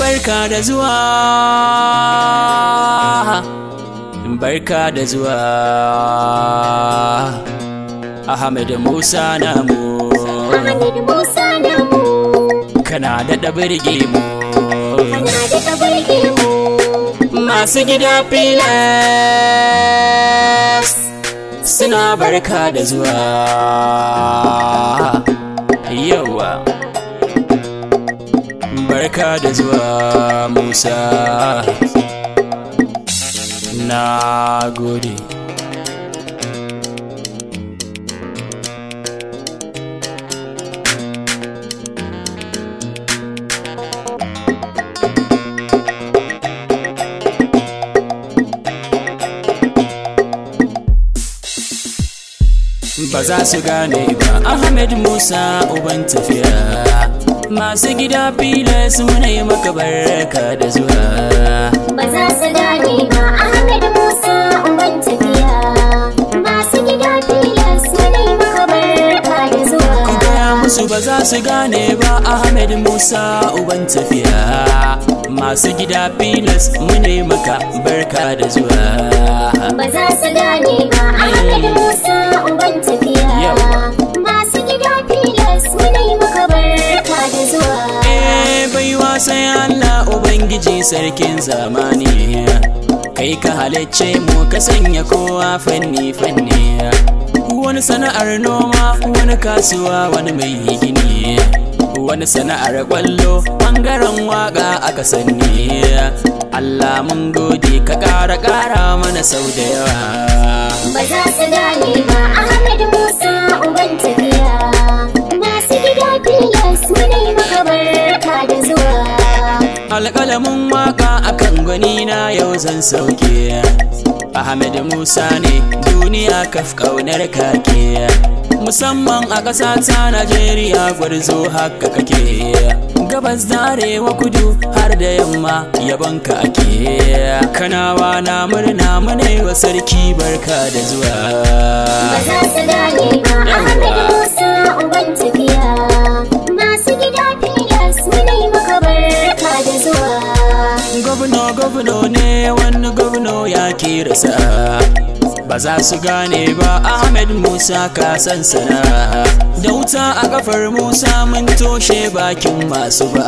barka da zuwa barka da zuwa Ahmed Musa namu Ahmed Musa namu kana da birge mu kana da kabarge mu masu gida filas suna barka da zuwa yawa barka da zuwa musa na gode ba za su gane ba ahmed musa uban tafiya masu gida filas muna yi maka barka da zuwa ba za su gane ba Ahmed Musa uban tafiya masu gida filas wani maka barka da zuwa gaya musu ba za su gane ba ahmed musa uban tafiya masu gida filas muna yi maka barka da zuwa ba za su gane ba Ahmed Musa uban tafiya Yawa. masu gida filas wani maka barka da zuwa Eh, baiwa sai Allah Ubangiji sarkin zamani kai ka halicce mu ka sanya kowa fanni fanni wani sana'ar noma wani kasuwa wani mai gini wani sana'ar kwallo bangaren waka aka sani Allah mun gode ka ƙara ƙara mana sau da yawa ba za su gane ba Ahmed Musa uban tafiya masu gida filas wani maka barka da zuwa alƙalamin waka akan gwani na yau zan sauke Ahmed Musa ne duniya kaf ƙaunar kake musamman a ƙasa ta Najeriya gwarzo haka kake gabas da arewa kudu har da yamma yabonka ake kanawa na murna mune wa sarki barka da zuwa ba za su gane ba Ahmed Musa uban tafiya masu gida filas wani maka barka da zuwa gwamna gwamna ne wani gwamna ya kirasa ba za su gane ba ahmed musa ka san sana da wuta a kafar musa mun toshe bakin masu ba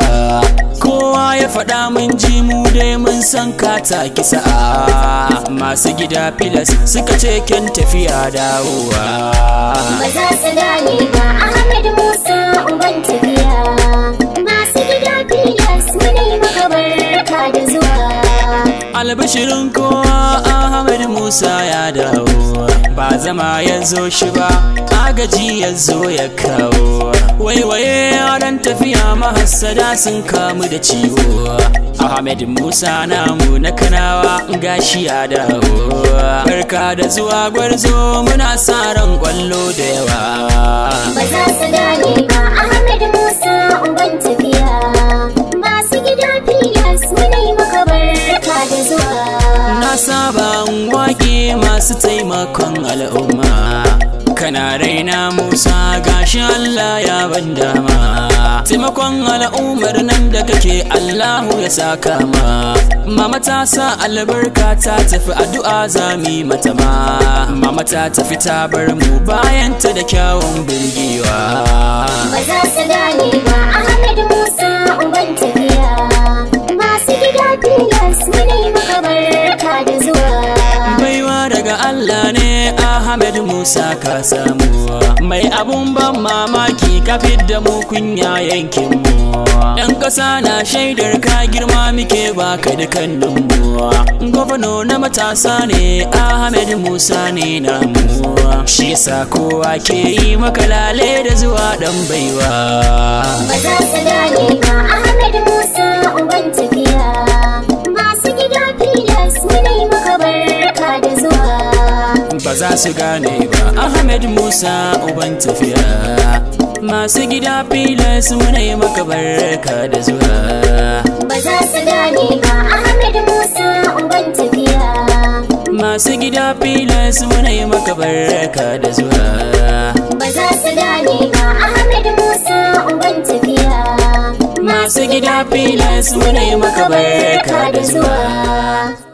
kowa ya faɗa mun ji mu dai mun san ka taki sa'a masu gida filas suka ce kyan tafiya dawowa ba za su gane ba Ahmed Musa uban tafiya masu gida filas wani maka barka da zuwa albashirin kowa ahmed musa ya dawo ba zama ya zo shi ba agaji ya zo ya kawo waiwaye yaran tafiya mahassada sun kamu da ciwo ahmed musa namu na kanawa gashi ya dawo barka da zuwa gwarzo muna sa ran kwallo da yawa ba za su gane ba Ahmed Musa uban tafiya masu gida filas wani maka barka da zuwa Na saba in waƙe masu taimakon al'umma Kana raina Musa gashi Allah ya ban dama Taimakon al'ummar nan da kake Allahu ya saka ma Mama ta sa albarka ta tafi addu'a zami mata ma Mama ta tafi ta bar mu bayan ta da kyawun birgewa ba za su gane ba Ahmed Musa uban tafiya masu gida filas wani maka barka da zuwa baiwa daga Allah ne Ahmed Musa ka samu mai abun ban mamaki ka da mu kunya yankin mu yan ƙasa na shaidar ka girma muke baka dukannin mu gwamna na matasa ne Ahmed Musa ne namu shi yasa kowa ke yi maka lale da zuwa dan baiwa ba za su gane ba Ahmed Musa uban tafiya masu gida filas wani maka barka da zuwa ba za su gane ba Ahmed Musa uban tafiya masu gida filas muna yi maka barka da zuwa ba za su gane ba Ahmed Musa uban tafiya masu gida filas muna yi maka barka da zuwa ba za su gane ba Ahmed Musa uban tafiya masu gida filas muna yi maka barka da zuwa